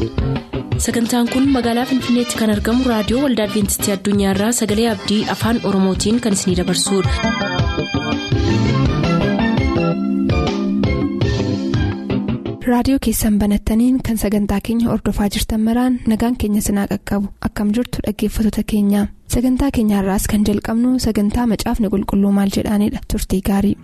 sagantaan kun magaalaa finfinneetti kan argamu raadiyoo waldaa adventistii addunyaarraa sagalee abdii afaan oromootiin kan isinidabarsudha. raadiyoo keessan banattaniin kan sagantaa keenya ordofaa jirtan maraan nagaan keenya sinaa qaqqabu akkam jirtu dhaggeeffattoota keenya sagantaa keenyaarraas kan jalqabnu sagantaa macaafni qulqulluu maal jedhaanidha turtii gaarii.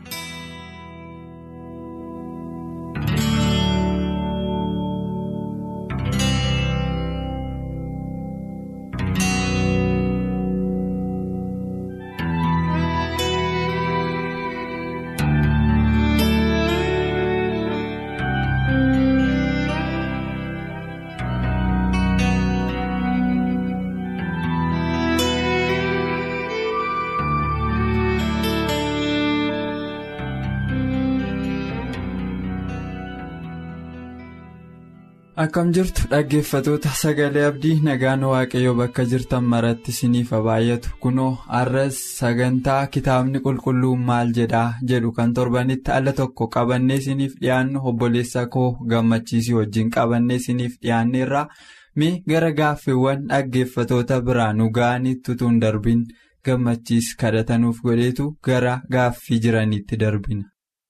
akkam jirtu dhaggeeffatoota sagalee abdii nagaan waaqayyoo bakka jirtan maratti isiniif baay'atu kunoo har'as sagantaa kitaabni qulqulluun maal jedhaa jedhu kan torbanitti alla tokko qabannee isiniif dhiyaannu obboleessa koo gammachiisii wajjin qabannee isiniif dhiyaanneerra mee gara gaaffiiwwan dhaggeeffatoota biraa nu ga'anitti utuu hin darbin gammachiis kadhatanuuf godheetu gara gaaffii jiraniitti darbina.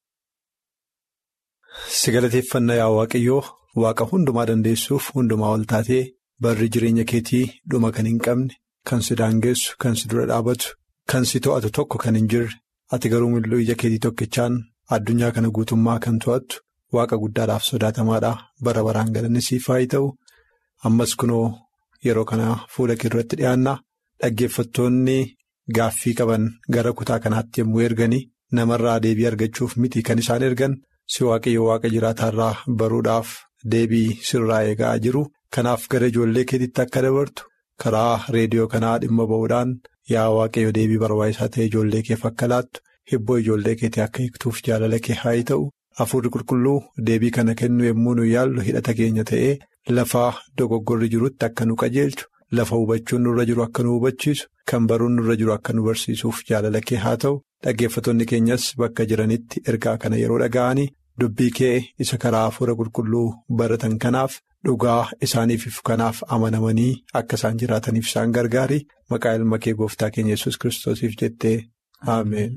si galateeffannaa yaa waaqayyoo. Waaqa hundumaa dandeessuuf hundumaa ol taatee barri jireenya keetii dhuma kan hin qabne kan si daangessu kan si dura dhaabatu kan si to'atu tokko kan hin jirre ati garuu mil'uu ija keetii tokkichaan addunyaa kana guutummaa kan to'attu waaqa guddaadhaaf sodaatamaadha bara baraan galanni siif haa ta'u ammas kunoo yeroo kana fuula kee duratti dhiyaanna dhaggeeffattoonni gaaffii qaban gara kutaa kanaatti yommuu erganii namarraa deebii argachuuf miti kan isaan ergan si waaqayyo waaqa jiraataarraa baruudhaaf. Deebii sirraa eegaa jiru kanaaf gara ijoollee keetiitti akka dabartu karaa reediyoo kanaa dhimma ba'uudhaan yaa waaqayyo deebii barbaachisaa ta'e ijoollee keef akka laattu hibboo ijoollee keetii akka hiiktuuf jaalala kee haa ta'u hafuurri qulqulluu deebii kana kennu yommuu nu yaallu hidhata keenya ta'ee lafa dogoggorri jirutti akka nu qajeelchu lafa hubachuun nurra jiru akka nu hubachiisu kan baruun nurra jiru akka nu barsiisuuf jaalala kee haa ta'u dhaggeeffattoonni keenyas bakka jiranitti ergaa kana yeroo dhaga'anii. Dubbii kee isa karaa hafuura qulqulluu baratan kanaaf dhugaa isaaniif kanaaf amanamanii akka isaan jiraataniif isaan gargaari maqaa ilma kee gooftaa keenya yesus kiristoosiif jettee ameen.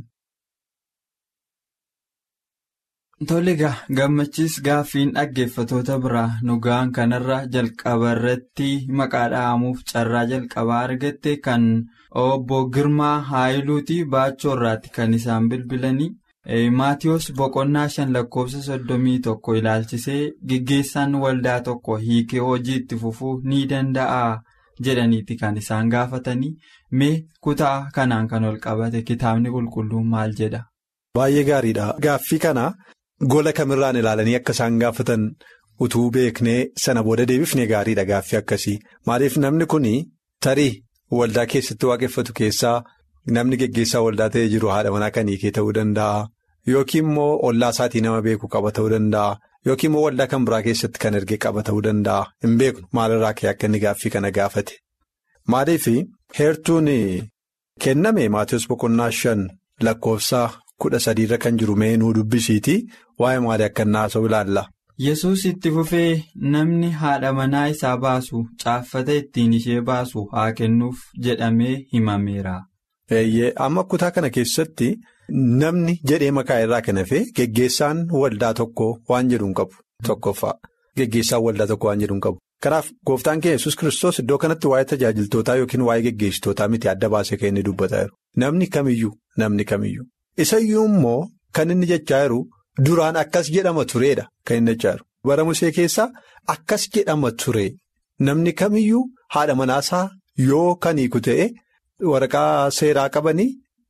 Tole egaa gammachiis gaaffiin dhaggeeffatoota biraa nu ga'an kanarra jalqaba irratti maqaa dha'amuuf carraa jalqabaa argatte kan obbo Girmaa Haayiluuti baachoo irraatti kan isaan bilbilanii. Maatiyus boqonnaa shan lakkoofsa soddomii tokko ilaalchisee geggeessaan waldaa tokko hiikee hojii itti fufuu ni danda'a jedhaniiti kan isaan gaafatanii mee kutaa kanaan kan ol qabate kitaabni qulqulluun maal jedha. Baay'ee gaariidha. Gaaffii kana gola kamirraan ilaalanii akka isaan gaafatan utuu beeknee sana booda deebifnee gaariidha gaaffii akkasii maaliif namni kun tarii waldaa keessatti waaqeffatu keessaa. Namni geggeessaa waldaa ta'ee jiru haadha manaa kan hiikee ta'uu danda'a. Yookiin immoo ollaa isaatii nama beeku qaba ta'uu danda'a. Yookiin immoo waldaa kan biraa keessatti kan erge qaba ta'uu danda'a. Hin beeknu maalirraa ka'e akka inni gaaffii kana gaafate. Maaliif heertuun kenname Maatiyus boqonnaa shan lakkoofsa kudha sadiirra kan jiru mee nuu dubbisiiti waa'ee maalii akka inni haasa'u ilaalla. Yesuus itti fufee namni haadha manaa isaa baasu caaffata ittiin ishee baasu haa kennuuf jedhamee himameera. Amma kutaa kana keessatti namni jedhee maqaa irraa kan hafe geggeessaan waldaa tokko waan jedhu hin qabu tokkoffaa geggeessaan waldaa tokko waan jedhu hin qabu. Kanaaf gooftaan keenya yesus kiristoos iddoo kanatti waa'ee tajaajiltootaa yookiin waa'ee geggeessitootaa miti adda baasee kan inni dubbataa jiru. Namni kamiyyuu namni kamiyyuu isayyuu immoo kan inni jechaa jiru duraan akkas jedhama tureedha kan inni jechaa jiru. Bara musee keessaa akkas jedhama ture namni kamiyyuu haadha manaasaa yoo kan hiiku ta'e. Waraqaa seeraa qabanii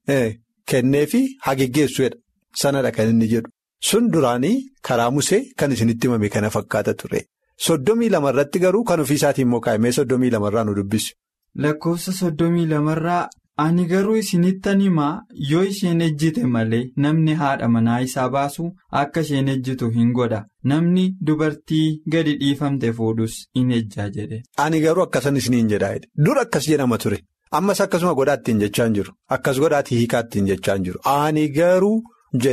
kennee fi haa geggeessuudha. Sanadha kan inni jedhu. Sun duraanii karaa musee kan isinitti himame kana fakkaata ture. Soddomii lamarratti garuu kan ofiisaatiin immoo kaa'imee soddomii lamarraa nu dubbisu. Lakkoofsa soddomii lamarraa ani garuu isinittan himaa yoo isheen ejjite malee namni haadha manaa isaa baasu akka isheen ejjitu hin godha. Namni dubartii gadi dhiifamte fuudhus in ejjaa jedhe. Ani garuu akkasan isiniin jedhaa dur akkas jedhama ture. Ammas akkasuma godhaa ittiin jechaa hin jiru. Akkas godhaatii hiikaa ittiin jechaa hin jiru. Ani garuu jedheen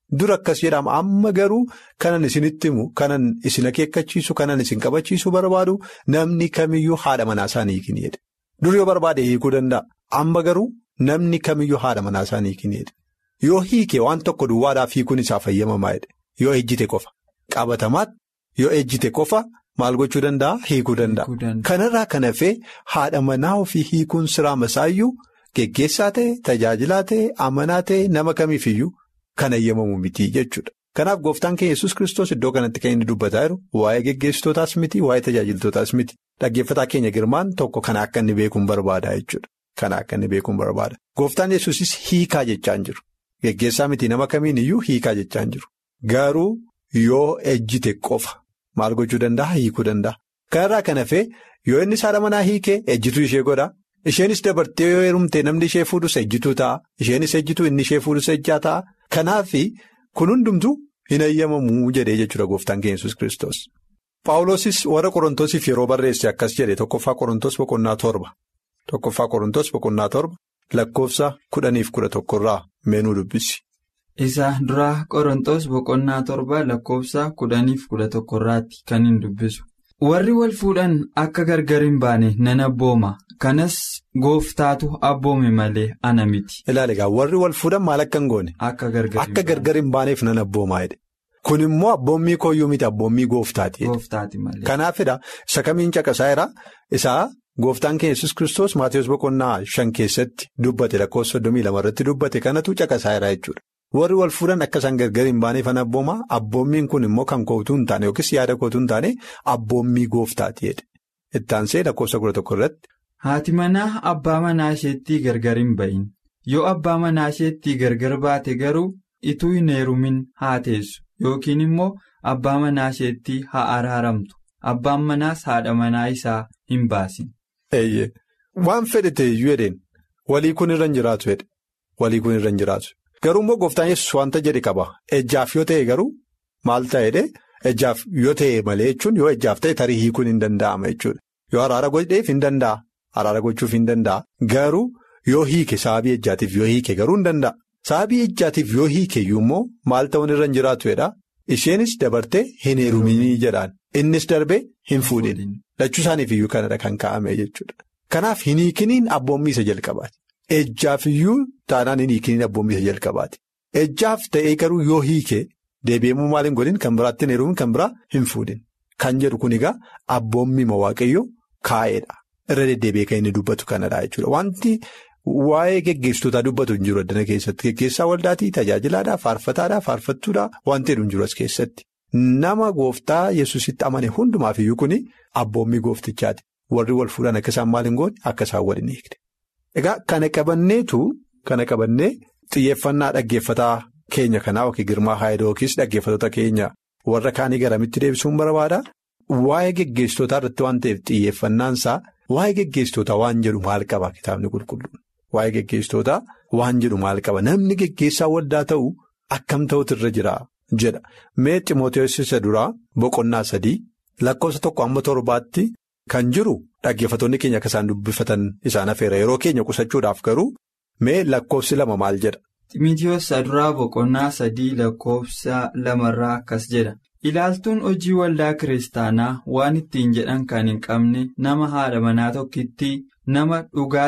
Dura akkas jedhama amma garuu kanan isinitti himu kanan isin akeekkachiisu kanan isin qabachiisu barbaadu namni kamiyyuu haadha manaa isaanii hiikin jedhe. Dur yoo barbaade hiikuu danda'a. Amma garuu namni kamiyyuu haadha manaa isaanii hiikin jedhe. Yoo hiike waan tokko duwwaadhaaf hiikuun isaa fayyamamaa jedhe. Yoo ejjite qofa. Qabatamaatti yoo ejjite qofa maal gochuu danda'a hiikuu danda'a. Kanarraa kan hafee haadha manaa ofii hiikuun siraa masaayyuu geggeessaa ta'e tajaajilaa ta'e amanaa ta'e nama kamiifiyyuu. Kan eeyyamamu miti jechuudha. Kanaaf gooftaan keenya yesus kristos iddoo kanatti kan inni dubbataa jiru waa'ee geggeessitootaas miti waa'ee tajaajiltootaas miti dhaggeeffataa keenya girmaan tokko kana akka inni beekuun barbaada jechuudha. Kana akka inni beekuun barbaada. Gooftaan yesusis hiikaa jechaan jiru. Geggeessaa miti nama kamiin iyyuu hiikaa jechaan jiru. Garuu yoo ejjite qofa maal gochuu danda'a hiikuu danda'a. Kanarraa kan hafee yoo inni haadha manaa hiikee ejjituu ishee godha. Isheenis dabartee yoo heerumte namni ishee fuudhus ejjituu ta'a. Isheenis ejjituu inni ishee fuudhus ejjaa ta'a. Kanaaf kun hundumtuu hin eeyyamamuu jedhee jechuudha gooftaan keenya yesus kristos Paawulosis warra Qorontosiif yeroo barreesse akkas jedhe tokkoffaa Qorontos boqonnaa torba. Tokkoffaa Qorontos boqonnaa torba lakkoofsa kudhaniif kudha tokkorraa meenuu dubbisi. Isa duraa Qorontos boqonnaa torba lakkoofsa kudhaniif kudha tokkorraatti kan hin dubbisu. Warri wal fuudhan akka gargar hin baane nan abbooma. Kanas gooftaatu abboome malee ana miti. Ilaali egaa warri wal fuudhan maal akka hin goone. Akka gargar hin baaneef nan abboomaa jedhe. Kun immoo abboommii kooyyuu miti abboommii gooftaati. Gooftaati malee. Kanaafidha isa kamiin caqasaa jira isaa gooftaan keenya yesus kristos Maatiyus boqonnaa shan keessatti dubbate lakkoofsa soddomii lama irratti dubbate kanatu caqasaa jira jechuudha. Warri wal fuudhan akka isaan gargar hin baaneef nan abboomaa abboommiin kun immoo kan kootuu hin taane yookiis yaada kootuu hin taane abboommii gooftaati jedhe. Ittaansee lakkoofsa kudha tokko irratti. Haati manaa abbaa manaa isheetti gargar hin bahin yoo abbaa manaa isheetti gargar baate garuu ituu hin heerumin haa teessu yookiin immoo abbaa manaa isheetti haa araaramtu abbaan manaas haadha manaa isaa hin baasin. Eeyyee waan fedhate iyyuu jedheen walii kun irra hin jiraatu jedhe walii kun irra hin jiraatu garuu immoo gooftaan yesus wanta jedhe qaba ejjaaf yoo ta'e garuu maal ta'edhe ejjaaf yoo ta'e malee jechuun yoo ejjaaf ta'e tarii hiikuun hin danda'ama jechuudha yoo araara godheef hin danda'a. Araara gochuuf hin danda'a. Garuu yoo hiike sababii ejjaatiif yoo hiike garuu hin danda'a. Sababii ejjaatiif yoo hiike iyyuu immoo maal ta'uun irra hin jiraatu jedha. Isheenis dabartee hin heeruminii jedhaan. Innis darbee hin fuudhin. Lachuu isaaniif iyyuu kanadha kan kaa'ame jechuudha. Kanaaf hin hiikiniin abboommii isa jalqabaati. Ejjaaf iyyuu taanaan hin hiikiniin abboommii isa jalqabaati. Ejjaaf ta'ee garuu yoo hiike deebi'amuu maal hin godhin kan biraatti hin heerumin kan biraa hin fuudhin. Kan jedhu kun egaa abboommii waaqayyoo kaa'edha. Irra deddeebi'ee kan inni dubbatu kanadha jechuudha. Wanti waa'ee geggeessitootaa dubbatu hin jiru addana keessatti. Geggeessaa waldaatii tajaajilaadhaa, faarfataadhaa, faarfattuudhaa wanti jedhu hin jiru as keessatti. Nama gooftaa yesusitti amane hundumaaf iyyuu kuni abboommii gooftichaati. Warri wal fuudhan akka isaan maal hin goone akka isaan wal hin eegne. Egaa kana qabanneetu kana qabannee xiyyeeffannaa dhaggeeffataa keenya kanaa yookiin girmaa haayidoo yookiis dhaggeeffatoota keenya warra kaanii garamitti deebisuun barbaada. Waa'ee geggeessitootaa irratti waan ta'eef xiyyeeffannaansaa waa'ee geggeessitootaa waan jedhu maal qaba kitaabni qulqulluun waa'ee geggeessitootaa waan jedhu maal qaba namni geggeessaa waldaa ta'u akkam ta'utu irra jira jedha mee ximootees isa duraa boqonnaa sadii lakkoofsa tokko amma torbaatti kan jiru dhaggeeffatoonni keenya akka isaan dubbifatan isaan afeera yeroo keenya qusachuudhaaf garuu mee lakkoofsi lama maal jedha. Ximitiyoos duraa boqonnaa sadii lakkoofsa lamarraa akkas jedha. Ilaaltuun hojii waldaa kiristaanaa waan ittiin jedhan kan hin qabne nama haadha manaa tokkitti nama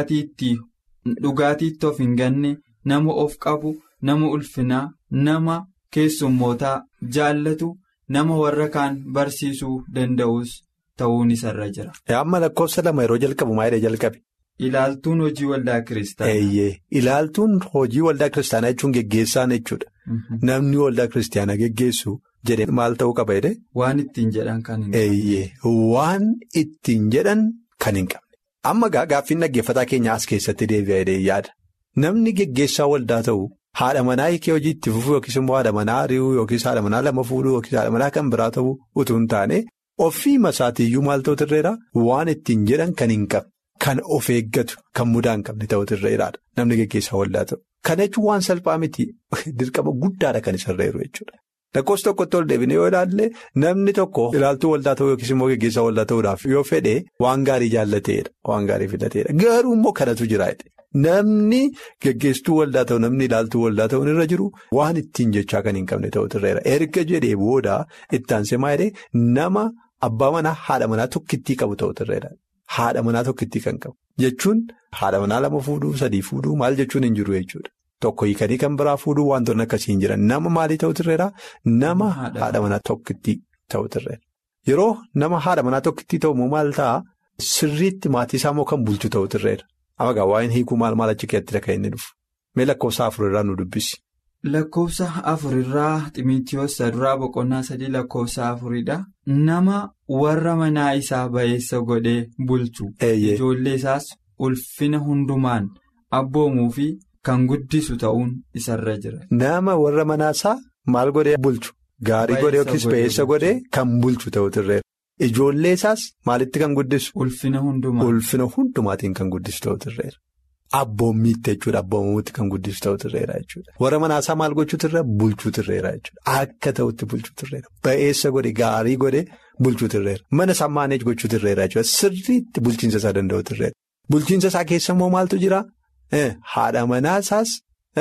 dhugaatiitti of hin ganne nama of qabu nama ulfinaa nama keessummootaa jaallatu nama warra kaan barsiisuu danda'us ta'uun isarra jira. Amma lakkoofsa lama yeroo jalqabu maayidha jalqabe. Ilaaltuun hojii waldaa kiristaanaa. Eeyyee ilaaltuun hojii waldaa kiristaanaa jechuun geggeessaan jechuudha. Namni waldaa kiristaanaa geggeessu. jedhee maal ta'uu qaba jedhee. Waan ittiin jedhan kan hin qabne. Eeyyee waan ittiin jedhan kan hin qabne. Amma gaaffiin dhaggeeffataa keenya as keessatti deebi'aa jedhee yaada. Namni geggeessaa waldaa ta'u haadha manaa hiikee hojii itti fufuu yookiis immoo haadha manaa ari'uu yookiis haadha manaa lama fuudhuu yookiis haadha manaa kan biraa ta'uu utuu hin taane ofii masaatiiyyuu maal ta'utu irra waan ittiin jedhan kan hin qabne kan of eeggatu kan mudaa hin qabne ta'utu irra jiraadha namni geggeessaa waldaa ta'u. Kana jechuun waan salphaa miti dirqama guddaadha kan isarra jiru jechuudha. Lakkoofsa tokkotti ol deebine yoo ilaalle namni tokko ilaaltuu waldaa ta'uu yookiis immoo geggeessaa waldaa ta'uudhaaf yoo fedhe waan gaarii jaallateedha waan gaarii filateedha garuu immoo kanatu jira Namni geggeesstuu waldaa ta'u namni ilaaltuu waldaa ta'uun irra jiru waan ittiin jechaa kan hin qabne ta'utu irra jira. Erga jedhee booda itti aansee maa jedhee nama abbaa manaa haadha manaa tokkittii qabu ta'utu irra jira. Haadha manaa tokkittii kan qabu jechuun haadha manaa lama fuudhuu sadii fuudhuu maal jechuun hin jiru jechuudha. Tokko hiikanii kan biraa fuudhuu wantoonni akkasii hin jiran nama maalii ta'utu irra jira? Nama haadha manaa tokkittii ta'utu irra jira. Yeroo nama haadha manaa tokkittii ta'u maal ta'a? Sirriitti maatii isaa moo kan bulchu ta'utu irra jira. Amma waa'een hiikuu maal maal achi keessatti kan inni dhufu? Mee lakkoofsa afurirraa nu dubbisi. Lakkoofsa afurirraa Ximitiyoos duraa boqonnaa sadii lakkoofsa afuridha. Nama warra manaa isaa ba'eessa godhee bulchu. Ijoollee isaas ulfina hundumaan abboomuu fi kan guddisu ta'uun isarra jira. Nama warra manaa isaa maal godhee bulchu? Gaarii godhee yookiis ba'eessa godhee kan bulchu ta'utu irra jira. Ijoollee isaas maalitti kan guddisu? Ulfina hundumaa. Ulfina hundumaatiin kan guddisu ta'utu irra jira. Abboommiitti jechuudha. Abboomamuutti kan guddisu ta'utu irra jira jechuudha. Warra manaasaa maal gochuutu irra bulchuutu irra jira jechuudha. Akka ta'utti bulchuutu irra jira. Ba'eessa godhe gaarii godhe bulchuutu irra jira. Mana isaa maaneej gochuutu irra jira jechuudha. Sirriitti bulchiinsa isaa danda'utu irra jira. Bulchiinsa isaa keessa immoo maaltu jira? Haadha manaasaas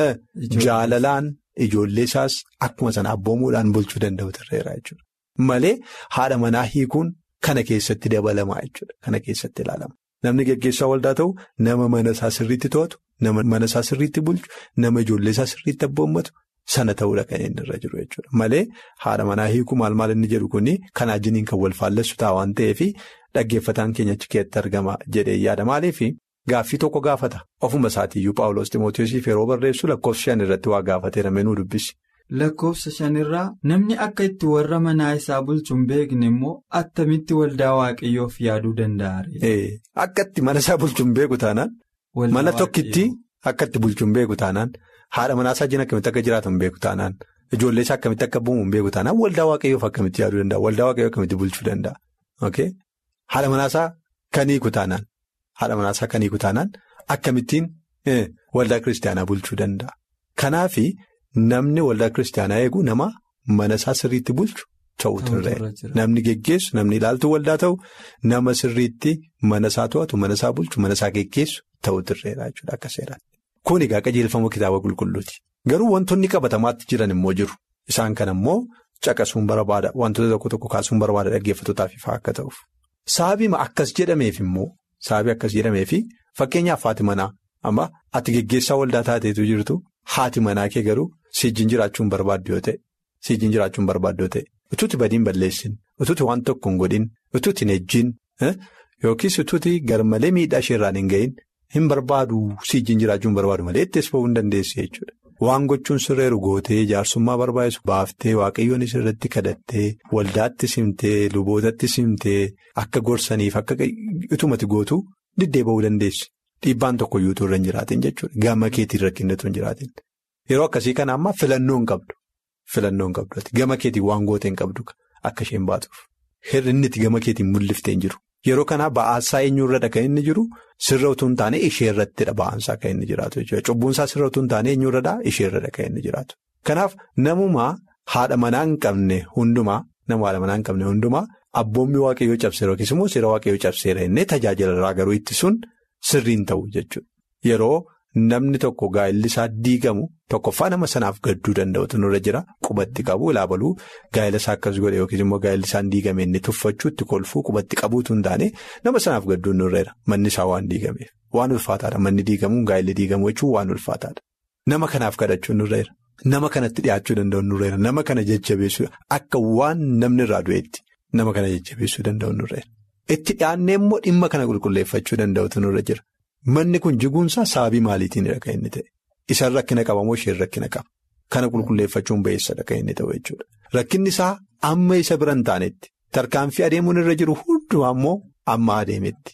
jaalalaan ijoollee isaas akkuma sana abboomuudhaan bulchuu danda'utu irra jira jechuudha. Malee haadha manaa hiikuun kana keessatti dabalamaa jechuudha. Kana keessatti ilaalama. Namni geggeessaa waldaa ta'u nama mana isaa sirriitti to'atu, nama mana isaa sirriitti bulchu, nama ijoollee isaa sirriitti abboommatu sana ta'uudha kan inni irra jiru jechuudha. Malee haadha manaa hiikuu maal maal inni jedhu kuni kan ajjiniin kan wal faallessu ta'a waan ta'eef dhaggeeffataan keenya achi keessatti argama jedhee yaada maaliif gaaffii tokko gaafata. Ofuma isaatiiyyuu Paawuloos Timootiyosiif yeroo barreessu lakkoofsa shan irratti waa gaafateera meenuu dubbisi. Lakkoofsa shanirraa namni akka itti warra manaa isaa bulchu hin beekne immoo attamitti waldaa waaqayyoof yaaduu danda'a. Akka itti mana isaa bulchu hin beeku taanaan mana tokkitti akka itti bulchu hin beeku taanaan haadha manaa isaa jina akkamitti akka jiraatu hin beeku taanaan ijoollee isaa akkamitti akka bu'u hin beeku taanaan waldaa waaqayyoof akkamitti yaaduu danda'a waldaa waaqayyoo akkamitti bulchuu danda'a. Haadha manaa isaa kan hiiku taanaan haadha manaa isaa kan hiiku taanaan akkamittiin waldaa kiristaanaa bulchuu danda'a. Kanaaf. Namni waldaa kiristaanaa eegu nama mana isaa sirriitti bulchu ta'utu irra jira. Namni geggeessu namni ilaaltuu waldaa ta'u nama sirriitti mana isaa to'atu mana isaa bulchu mana isaa geggeessu ta'utu irra jira jechuudha akka seeraatti. Kun egaa qajeelfama kitaaba qulqulluuti. Garuu wantoonni qabatamaatti jiran immoo jiru. Isaan kana immoo caqasuun barbaada wantoota tokko tokko kaasuun barbaada dhaggeeffatootaaf ifaa akka ta'uuf. Sababii akkas jedhameef immoo sababii akkas jedhameefi fakkeenyaaf haati manaa amma ati geggeessaa waldaa taateetu jirtu. Haati manaa kee garuu siijjiin jiraachuun barbaaddu yoo ta'e siijjiin jiraachuun barbaaddu yoo ta'e utuuti badiin balleessin utuuti waan tokko hin godhin utuuti hin ejjiin yookiis utuuti garmalee miidhaa isheerraan hin gahin hin barbaadu siijjiin jiraachuun barbaadu malee ittees ba'uu hin dandeessi jechuudha. Waan gochuun sirreeru gootee jaarsummaa barbaachisu baaftee waaqayyoon irratti kadhattee waldaatti simtee lubootatti simtee akka gorsaniif akka utumati gootu diddee ba'uu dandeessi. Dhiibbaan tokko iyyuu irra hin jiraatin jechuudha. Gama keetiin rakkinatu hin jiraatin. Yeroo akkasii kana amma filannoo hin qabdu. Filannoo hin qabdu. Gama keetiin waan goote hin qabdu akka isheen baatuuf. Hir'inni itti gama keetiin mul'iftee hin jiru. Yeroo kanaa ba'aasaa eenyurradha kan inni jiru sirra utuu hin taane ishee irrattidha ba'aansaa kan inni jiraatu jechuudha. Cubbuunsaa sirra utuu hin taane eenyurradha ishee irradha kan inni jiraatu. Kanaaf namumaa haadha manaa hin qabne hundumaa nama haadha manaa hin qabne hundumaa abboommi waaqayyoo cabseera yookiis immoo seera waaqayyoo cabseera innee tajaajila garuu ittisuun. Sirriin ta'u jechuudha. Yeroo namni tokko gaa'elli isaa diigamu tokkoffaa nama sanaaf gadduu danda'utu nurra jira qubatti qabu ilaabaluu gaa'ela isaa akkas godhe yookiis immoo gaa'elli isaan diigame inni tuffachuu itti kolfuu qubatti qabuutu hin taane nama sanaaf gadduu nurra jira manni isaa waan diigameef waan ulfaataadha manni diigamuun gaa'elli diigamu jechuun waan ulfaataadha. Nama kanaaf kadhachuun nurra jira nama kanatti dhiyaachuu danda'u nurra jira nama kana jajjabeessuu akka waan namni irraa du'eetti nama kana jajjabeessuu danda'u nurra jira. Itti dhiyaannee immoo dhimma kana qulqulleeffachuu danda'utu nurra jira. Manni kun jiguunsaa sababii maaliitiinidha kan inni ta'e? Isaan rakkina qaba moo isheen rakkina qaba? Kana qulqulleeffachuun ba'eessadha kan inni ta'u jechuudha. Rakkinni isaa amma isa bira hin taanetti. Tarkaanfii adeemuun irra jiru hundumaa immoo amma adeemetti.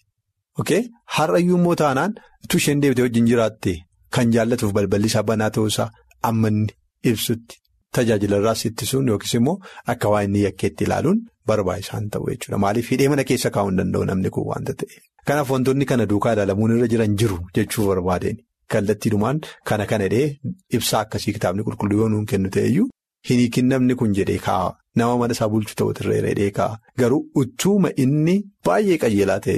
Har'ayyuu immoo taanaan utuu isheen deebitee wajjin jiraatte kan jaallatuuf balballi isaa banaa ta'uusaa amma inni ibsutti. Tajaajila irraas ittisuun yookiis immoo akka waa inni yakkeetti ilaaluun barbaachisaan ta'u jechuudha. Maaliif hidhee mana keessa kaa'uu hin danda'u namni kun waanta ta'eef. Kanaaf wantoonni kana duukaa ilaalamuun irra jiran jiru jechuu barbaadeen kallattiidhumaan kana kana hidhee ibsaa akkasii kitaabni qulqulluu yoo nuun kennu ta'eyyuu hin hiikin namni kun jedhee kaa'a. Nama mana isaa bulchu ta'utu irra hidhee kaa'a. Garuu utuuma inni baay'ee qajeelaa ta'eeru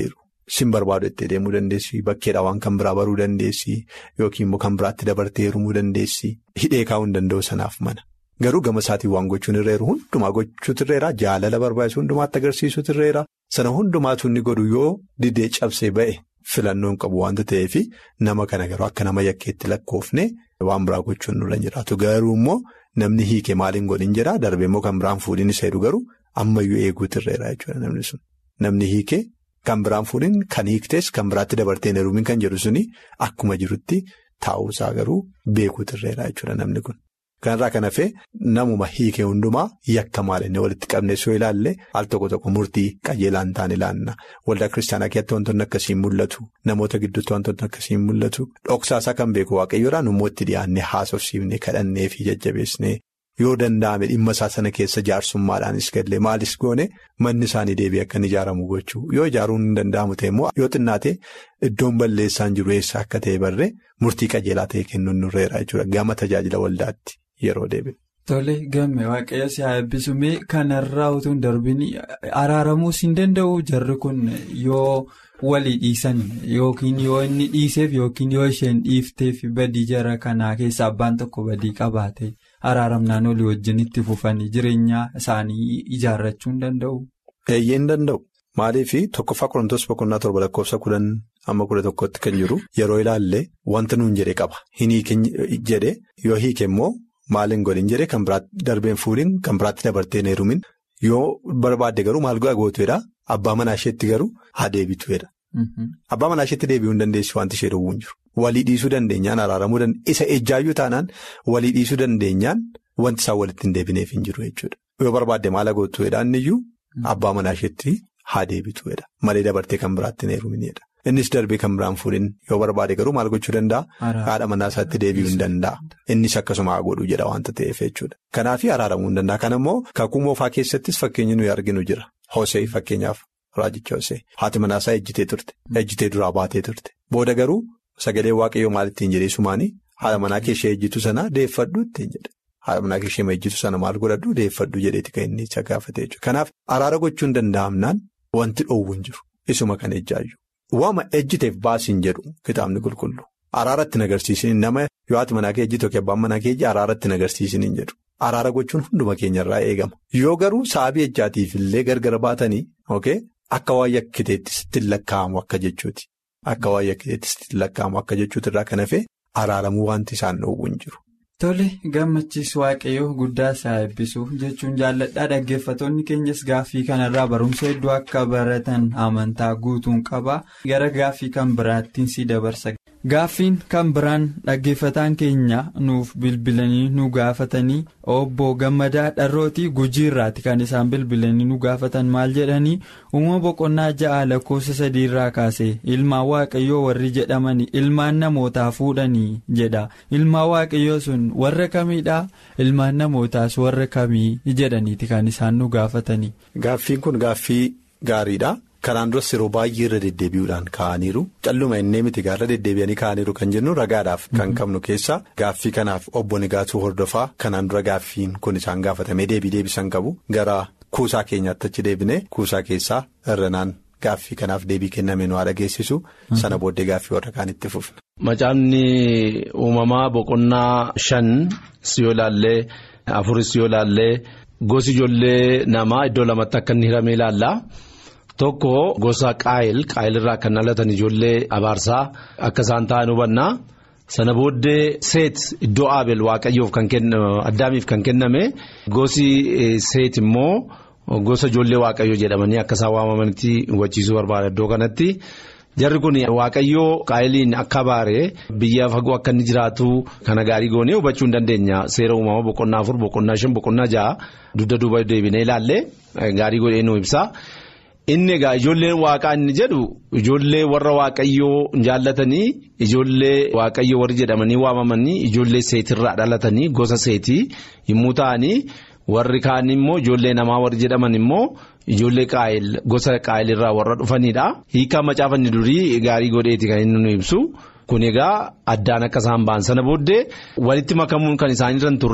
sin barbaadu itti deemuu dandeessi bakkeedhaa waan kan biraa baruu dandeessi yookiin immoo kan biraatti dabartee heerumuu dandeessi hidhee kaa'uu hin danda'u sanaaf mana. Garuu gama isaatiin waan gochuun irreeru hundumaa gochuutu irreera jaalala barbaachisu hundumaatti agarsiisutu irreera sana hundumaatu inni godhu yoo didee cabsee ba'e filannoon qabu waanta ta'eef nama kana garuu akka nama yakkeetti lakkoofne waan biraa gochuun nurra jiraatu garuu immoo namni hiike maaliin godhin jedhaa darbee immoo kan biraan fuudhin isa jedhu garuu ammayyuu eeguutu irreera jechuudha namni sun namni hiike kan biraan fuudhin kan hiiktes kan biraatti dabarteen heerumin kan jedhu suni akkuma jirutti taa'uusaa garuu beekuutu irreera jechuudha namni kun. Kanarraa kan hafee namuma hiike hundumaa yakka maalinni walitti qabne soo ilaalle al tokko tokko murtii qajeelaan ta'an ilaanna waldaa kiristaanaa keessatti wantoonni akkasiin mul'atu namoota gidduutti wantoonni akkasiin mul'atu dhoksaasaa kan beeku waaqayyoodhaan immoo itti dhiyaannee haasofsiifnee kadhannee fi jajjabeessnee yoo danda'ame dhimma isaa sana keessa jaarsummaadhaanis gallee maalis goone manni isaanii deebi'ee akka inni ijaaramu gochuu yoo ijaaruun hin danda'amu ta'e immoo yoo xinnaate iddoon balleessaan jiru eessa akka ta'e barree murtii qajeelaa ta'e kennuun nurreera jechuudha gama tajaajila waldaatti. Yeroo deebiin. Tole gamme waaqayyo si haa eebbisumee kanarraa utuu hin darbin araaramuus hin danda'u jarri kun yoo walii dhiisan yookiin yoo inni dhiiseef yookiin yoo isheen dhiifteef badii jara kanaa keessa abbaan tokko badii qabaate araaramnaan olii wajjin itti fufanii jireenya isaanii ijaarrachuu hin danda'u. Eeyyee hin danda'u. Maaliif tokkoffaa Qorontoos boqonnaa torba lakkoofsa kudhan amma kudha tokkotti kan jiru yeroo ilaalle wanta nuun jedhe qaba hin hiike jedhe yoo hiike immoo. Maaliin godhin jedhee kan biraatti darbeen fuudhin kan biraatti dabarteen heerumin yoo barbaadde garuu maal gootuudha abbaa manaa isheetti garuu haa deebituudha. Abbaa manaa isheetti deebi'uu hin dandeessu wanti ishee dhowwuu hin jiru. Walii dhiisuu dandeenyaan araaramuu dandeenya isa ejjaayyuu taanaan walii dhiisuu dandeenyaan wanti isaan walitti hin deebineef hin jiru jechuudha. Yoo barbaadde maal gootuudha inniyyuu abbaa manaa isheetti haa deebituudha malee dabartee kan biraatti hin heeruminidha. Innis darbee kan biraan fuudhin yoo barbaade garuu maal gochuu danda'a? Haadha manaa isaatti deebi'uu hin danda'a. Innis akkasuma haa godhu jedha waanta ta'eef jechuudha. Kanaaf araaramuu hin danda'a. Kana immoo kakuu moofaa keessattis fakkeenyi nuyi arginu jira. Hosee fakkeenyaaf raajicha Hosee. Haati manaa isaa ejjitee turte. Ejjitee duraa baatee turte. Booda garuu sagalee waaqayyoo maal ittiin jedhee sumaanii haadha manaa keeshee ejjitu sana deeffadhu ittiin jedha. Haadha manaa keeshee ejjitu sana maal godhadhu deeffadhu jedheeti kan inni isa gaafate jechuudha. Kanaaf araara gochuu hin danda'amnaan wanti dhoowwu hin jiru. Isuma kan ejjaayyu. Waama ejjiteef baasiin jedhu kitaabni qulqullu araaratti nagarsiisin nama yoo haati manaa kee ejjitu yookiin abbaan manaa kee araaratti nagarsiisin hin jedhu araara gochuun hunduma keenyarraa eegama yoo garuu sababii ejjaatiif illee gargar baatanii akka waan yakkiteetti ittiin lakkaa'amu akka jechuuti akka waan yakkiteetti ittiin lakkaa'amu akka jechuuti irraa kan hafe araaramuu wanti isaan dhoowwu hin jiru. Tole gammachiis waaqayyoo guddaa isaa eebbisu jechuun jaalladhaa dhaggeeffattoonni keenyas gaaffii kanarraa barumsa hedduu akka baratan amantaa guutuun qaba gara gaaffii kan biraattiin si dabarsa. Gaaffiin kan biraan dhaggeeffataan keenya nuuf bilbilanii nu gaafatanii obbo Gammadaa Dharrootii Gujiirraati kan isaan bilbilanii nu gaafatan maal jedhanii uumama boqonnaa ja'a lakkoofsa sadiirraa kaase ilmaan waaqayyoo warri jedhamanii ilmaan namootaa fuudhanii jedha ilmaan waaqayyoo sun warra kamiidha ilmaan namootaas warra kamii jedhaniiti kan isaan nu gaafatanii. Gaaffiin kun gaaffii gaariidha. Kanaan duras yeroo baay'ee irra deddeebi'uudhaan kaa'aniiru calluma innee miti gaarra deddeebi'anii kaa'aniiru kan jennu ragaadhaaf kan qabnu keessa gaaffii kanaaf obbo Nigaatuu hordofaa kanaan dura gaaffiin kun isaan gaafatamee deebii deebisan qabu gara kuusaa keenyaatti achi deebinee kuusaa keessaa irranaan gaaffii kanaaf deebii kenname nu haa dhageessisu sana booddee gaaffii warra kaanitti fufna. Macaafni uumamaa boqonnaa shan si yoo ilaallee afuris yoo ilaallee gosi ijoollee namaa iddoo lamatti akka inni hiramee ilaalla. Tokko gosa qaayil qaayilirraa kan dhalatan ijoollee abaarsaa akka isaan ta'an hubanna sana booddee seet iddoo aabel waaqayyoof kan addaamiif kan kenname gosi seet immoo gosa ijoollee waaqayyoo jedhamanii akka isaan waamamanitti hubachiisuu barbaada iddoo kanatti jarri kun waaqayyoo qaayiliin akka abaaree biyya fagoo akka inni jiraatu kana gaarii goonee hubachuu hin dandeenya seera uumama boqonnaa afur boqonnaa shan boqonnaa ja'a dugda duuba deebinee ilaalle gaarii godhee nu ibsa. Inni egaa ijoolleen waaqaa inni jedhu ijoollee warra waaqayyoo jaallatanii ijoollee waaqayyoo warri jedhamanii waamamanii ijoollee seetirraa dhalatanii gosa seetii yommuu ta'anii warri kaan immoo ijoollee namaa warri jedhaman immoo ijoollee qaayil gosa qaayilirraa warra dhufanidha. Hiikaa macaafanni durii gaarii godheeti kan inni nu ibsu kun egaa addaan akka isaan ba'an sana booddee walitti makamuun kan isaanirra hin turre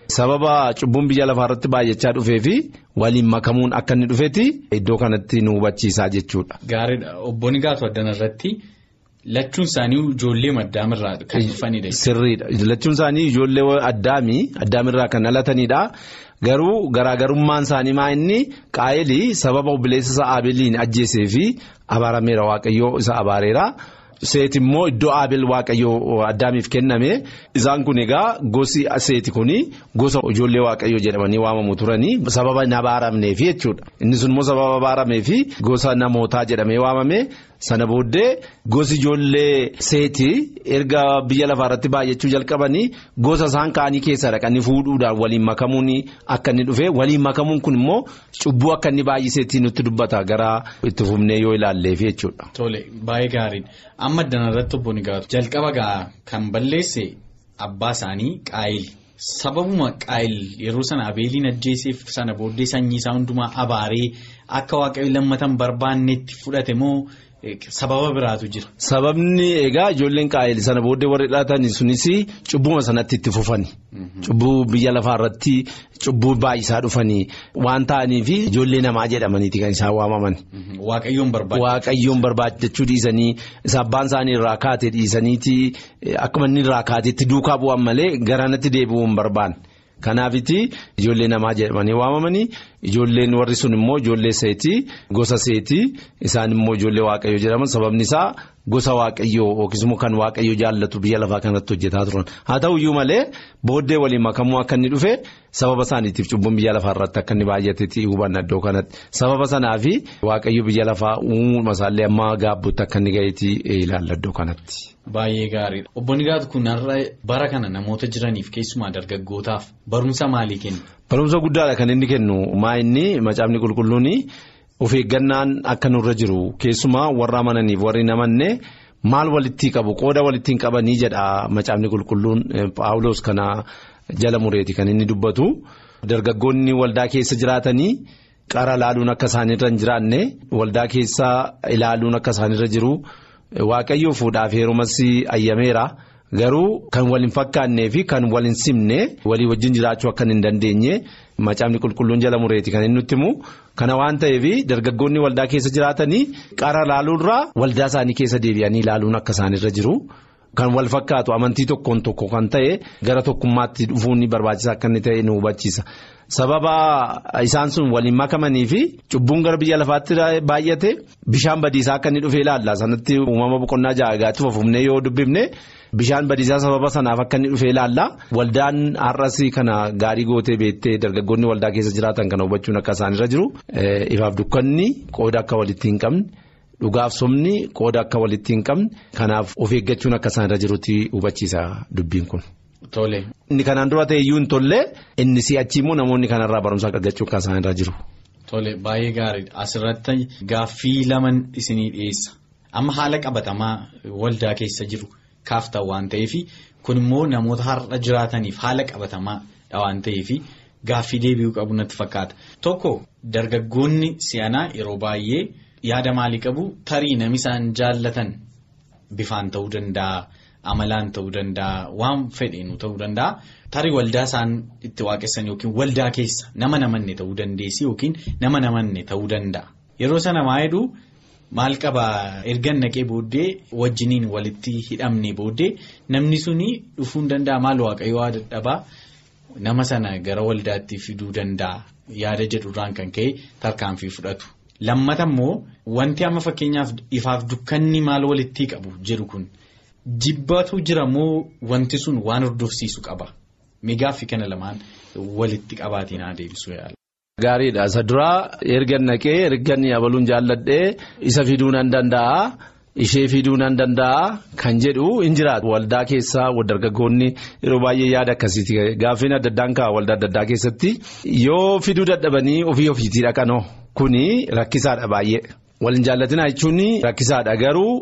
sababa cubbuun biyya lafaa irratti baay'achaa dhufee fi waliin makamuun akka inni dhufetti iddoo kanatti nu hubachiisaa jechuudha. Gaariidha obbo Nigaatu addana irratti lachuun isaanii ijoollee addaamirraa kan dhufanidha. Sirriidha lachuun isaanii ijoollee addaamii addaamirraa kan dhalatanidha. Garuu garaagarummaan isaanii maa inni qaa'elii sababa obboleessa isaa Abeeliin ajjeesee fi abaarameera waaqayyoo isa abaareera. Seeti immoo iddoo Abeel waaqayyoo addaamiif kenname isaan kun egaa gosi seeti kuni gosa ijoollee waaqayyoo jedhamanii waamamu turanii sababa hin abaaramneef jechuudha. Inni sun immoo sababa abaarameef gosa namootaa jedhamee waamame sana booddee gosi ijoollee seeti erga biyya lafaa irratti baay'achuu jalqabanii gosa isaan ka'anii keessa dhaqanii fuudhuudhaan waliin makamuun akka inni dhufe waliin makamuun kun immoo cubbuu akka inni baay'iseetti nutti dubbata gara itti fufnee yoo ilaalleef jechuudha. Tole baay'ee gaariidha. Amma addana irratti obbo Nigaatu jalqaba gaa kan balleesse abbaa isaanii qaayil sababuma qaayil yeroo sana abeeliin ajjeeseef sana booddee sanyii isaa hundumaa abaaree akka waaqayyo lammatan barbaannetti fudhate moo sababa biraatu jira. Sababni egaa ijoolleen qaayil sana booddee warri dhalatan sunis cubbuma sanatti itti fufani. Cubbuu biyya lafaa irratti cubbuu baay'isaa dhufanii waan ta'aniif ijoollee namaa jedhamaniiti kan isaan waamaman. Waaqayyoon barbaade. Waaqayyoon barbaadachuu dhiisanii isa abbaan isaanii irraa kaatee dhiisaniiti akkuma inni irraa kaateetti duukaa bu'an malee garanatti deebi'uu hin barbaanne. Kanaafiti ijoollee namaa jedhamanii waamamanii ijoolleen warri sun immoo ijoollee seetii gosa seetii isaan immoo ijoollee waaqayyoo jedhaman sababni isaa gosa waaqayyoo yookiis immoo kan waaqayyoo jaallatu biyya lafaa kanatti hojjetaa turan haa ta'uyyuu malee booddee waliin makamuu akka inni dhufe sababa isaaniitiif cubbuun biyya lafaa irratti akka inni baay'atetti hubanna iddoo kanatti sababa sanaafi waaqayyo biyya lafaa uumama isaallee amma gaabbuutti akka inni gaheetti ilaalla iddoo kanatti. Baay'ee gaariidha. Obbo Nigaatu kun har'a bara kana namoota jiraniif keessumaa dargaggootaaf barumsa maalii kenna? Barumsa guddaadha kan inni kennu maa inni macaafni qulqulluun of eeggannaan akka nurra jiru keessumaa warra amananiif warri namanne maal walitti qabu qooda walitti hin qabanii jedha macaafni qulqulluun paawuloos kana jala mureeti kan inni dubbatu dargaggoonni waldaa keessa jiraatanii. Qara ilaaluun akka isaanirra hin jiraanne waldaa keessa ilaaluun akka isaanirra jiru waaqayyoo fuudhaaf heerumas ayyameera garuu kan wal hin fakkaannee fi kan wal hin simne walii wajjin jiraachuu akka hin dandeenye macaafni qulqulluun jala mureeti kan inni nutti himu kana waan ta'eef dargaggoonni waldaa keessa jiraatanii qara ilaaluurraa waldaa isaanii keessa deebi'anii ilaaluun akka isaanirra jiru. Kan wal fakkaatu amantii tokkoon tokko kan ta'e gara tokkummaatti dhufuun barbaachisaa akka inni ta'e nu hubachiisa. Sababa isaan sun waliin makamanii fi cubbuun gara biyya lafaatti baay'ate bishaan badiisaa akka inni dhufee ilaalla. Sanatti uumama boqonnaa ja'a fufnee yoo dubbifne bishaan badiisaa sababa sanaaf akka inni dhufee ilaalla. Waldaan har'as kana gaarii gootee beektee dargaggoonni waldaa keessa jiraatan kana hubachuun akka isaanirra jiru. Ifaaf dukkanni qooda akka walitti hin qabne. Dhugaaf somni qooda akka walitti hin qabne kanaaf of eeggachuun akka isaanirra jirutti hubachiisa dubbiin kun. Tole. Inni kanaan dura ta'e iyyuu hin tolle inni si'achi immoo namoonni kanarraa barumsa argachuu akka isaanirra jiru. Tole baay'ee gaariidha asirratti gaaffii laman isinii dhiyeessa amma haala qabatamaa waldaa keessa jiru kaaftan waan ta'eef kun immoo namoota har'a jiraataniif haala qabatamaa waan ta'eef gaaffii deebi'uu qabu natti fakkaata tokko dargaggoonni si'anaa yeroo baay'ee. Yaada maalii qabu tarii nami isaan jaallatan bifaan ta'uu danda'a amalaan ta'uu danda'a waan fedheenu ta'uu danda'a tarii waldaa isaan itti waaqessan yookiin waldaa keessa nama namanne ta'uu dandeessi yookiin nama namanne ta'uu danda'a. Yeroo sana maa jedhuu maal qabaa ergan naqee booddee wajjiniin walitti hidhamne booddee namni suni dhufuu danda'a maal waaqayyoo dadhabaa nama sana gara waldaatti fiduu danda'a yaada jedhurraan kan ka'e tarkaanfii fudhatu. Lammata immoo wanti amma fakkeenyaaf ifaaf dukkanni maal walitti qabu jedhu kun jibbatu jira moo wanti sun waan hordofsiisu qaba migaaffi kana lamaan walitti qabaatiin haa deebisu yaala. Gaariidha isa duraa ergan naqee ergan yabaluun jaalladhee isa fiduu nan danda'a ishee fiduu nan danda'a kan jedhu hin jiraatu waldaa keessaa dargaggoonni yeroo baay'ee yaada akkasiiti gaaffiin adda addaan ka'a waldaa adda addaa keessatti yoo fiduu dadhabanii ofii ofiitii dhaqanoo. Kuni rakkisaadha baay'ee waliin jaallatinaa jechuun rakkisaadha garuu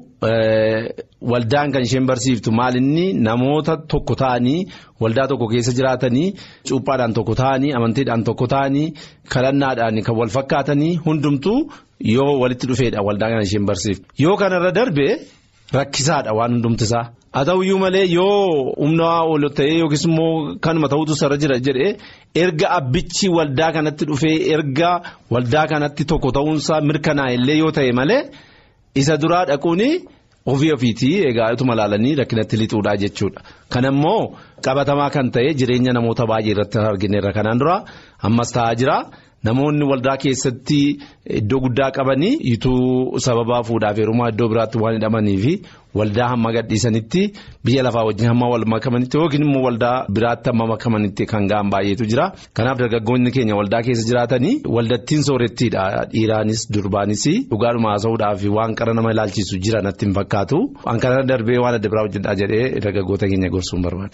waldaan kan isheen barsiiftu maalinni namoota tokko ta'anii waldaa tokko keessa jiraatanii cuuphaadhaan tokko ta'anii amantiidhaan tokko ta'anii kadhannaadhaan kan wal fakkaatanii hundumtuu yoo walitti dhufeedha waldaa kan isheen barsiiftu yoo kanarra darbe rakkisaadha waan hundumtisaa haa ta'uyyuu malee yoo humna ol ta'ee yookiis immoo kanuma ta'utu sarara jira jedhee erga abbichi waldaa kanatti dhufee erga waldaa kanatti tokko ta'uunsaa mirkanaa'e illee yoo ta'e malee isa duraa dhaquun ofii ofiitii egaa ituma ilaalanii rakkinatti lixuudhaa jechuudha. Kan immoo qabatamaa kan ta'e jireenya namoota baay'ee irratti argineerra kanaan dura ammas ta'aa jira. Namoonni waldaa keessatti iddoo guddaa qabanii ituu sababaa fuudhaaf heerumaa iddoo biraatti waan hidhamanii fi waldaa hamma gadhiisanitti biyya lafaa wajjin hamma wal makamanitti yookiin immoo waldaa biraatti hamma makamanitti kan ga'an baay'eetu jira. Kanaaf dargaggoonni keenya waldaa keessa jiraatanii waldattiin soorettiidha. Dhiiraanis durbaanis dhugaadhuma haasa'uudhaaf waan qara nama ilaalchisu jira natti hin fakkaatu. Waan kana darbee waan adda biraa hojjedhaa jedhee dargaggoota keenya gorsuun barbaadu.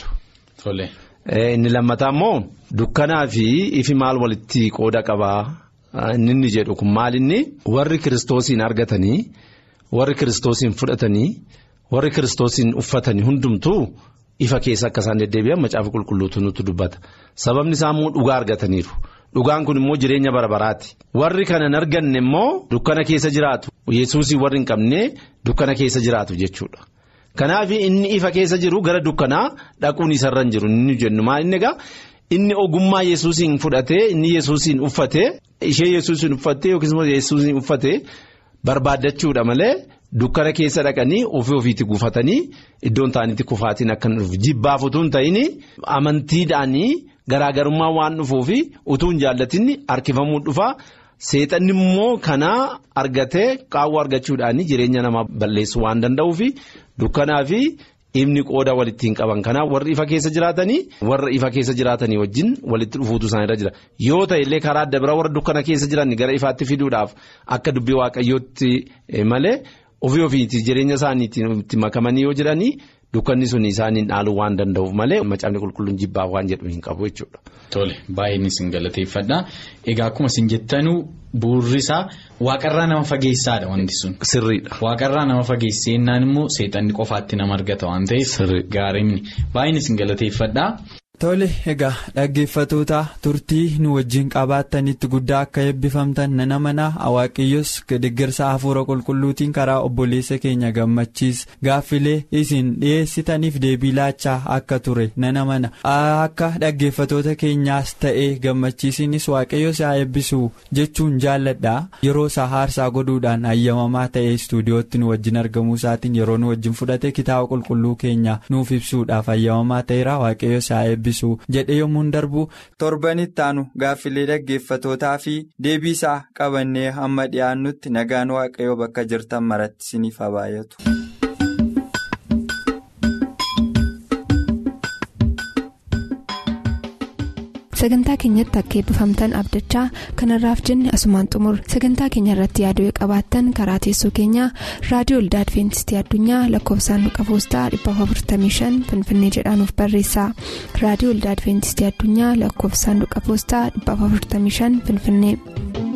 Inni lammataa immoo dukkanaa fi ifi maal walitti qooda qabaa inni inni jedhu kun maal inni warri kiristoosiin argatanii warri kiristoosiin fudhatanii warri kiristoosiin uffatanii hundumtuu ifa keessa akka isaan deddeebi'an macaafa qulqulluutu nutti dubbata sababni isaa immoo dhugaa argataniiru dhugaan kun immoo jireenya bara baraati warri kana hin arganne immoo dukkana keessa jiraatu yesuusii warri hin qabne dukkana keessa jiraatu jechuudha. Kanaaf inni ifa keessa jiru gara dukkanaa dhaquun isarra hin jiru inni jennu maal inni egaa inni ogummaa yesuusiin fudhatee inni yesuusiin uffatee ishee yesuusiin uffattee yookiis immoo yesuusiin uffatee barbaaddachuudha malee dukkana keessa dhaqanii ofii ofiitti gufatanii iddoon ta'anitti kufaatiin akka hin dhufu jibbaaf utuu hin ta'in amantiidhaanii garaagarummaa waan dhufuufi utuu hin jaallatinni harkifamuun dhufaa. Seexanni immoo kanaa argatee qaawwa argachuudhaan jireenya namaa balleessuu waan danda'uufi dukkanaa fi ifni qooda walitti hin qaban kanaaf warri ifa keessa jiraatanii warra ifa keessa jiraatanii wajjin walitti dhufuutu isaanirra jira yoo ta'e illee karaa adda biraa warra dukkana keessa jiran gara ifaatti fiduudhaaf akka dubbii waaqayyootti malee ofii ofiitti jireenya isaaniitti makamanii yoo jiranii. Dukkanni sun isaaniin dhaaluu waan danda'uuf malee macaafni qulqulluun jibbaaf waan jedhu hin qabu jechuudha. Tole baay'een isin galateeffadha. Egaa akkuma isin jettanuu bu'uurri isaa waaqarraa nama fageessaadha wanti sun. Sirriidha. Waaqarraa nama fageessennaan immoo seexanni qofaatti nama argata waan ta'eef. Gaariin baay'een isin galateeffadha. Tole egaa dhaggeeffatoota turtii nu wajjin qabaattanitti guddaa akka eebbifamtan nana mana Waaqayyos deeggarsa hafuura qulqulluutiin karaa obboleessa keenya gammachiis gaaffilee isin dhiyeessitaniif deebii laachaa akka ture nana mana akka dhaggeeffatoota keenyaas ta'ee gammachiisinis Waaqayyos haa eebbisu jechuun jaalladha yeroo isaa haarsaa godhuudhaan ayyamamaa ta'ee istuudiyootti nu wajjin argamuu isaatiin yeroo nu wajjin fudhate kitaaba qulqulluu keenya nuuf ibsuudhaaf ayyamamaa ta'eera Waaqayyos haa eebbisu. jedhe yommuu darbu torbanitti aanu gaaffilee dhaggeeffatootaa fi deebii isaa qabannee hamma dhiyaannutti nagaan waaqayyoo bakka jirtan maratti isiniif haa baay'atu. sagantaa keenyatti akka eebbifamtan abdachaa kanarraaf jenne asumaan xumur sagantaa keenya irratti yaaduu qabaattan karaa teessoo keenyaa raadiyoo olda adventistii addunyaa lakkoofsaanduqa poostaa 455 finfinnee jedhaanuf barreessa raadiyoo olda adventistii addunyaa lakkoofsaanduqa poostaa 455 finfinnee.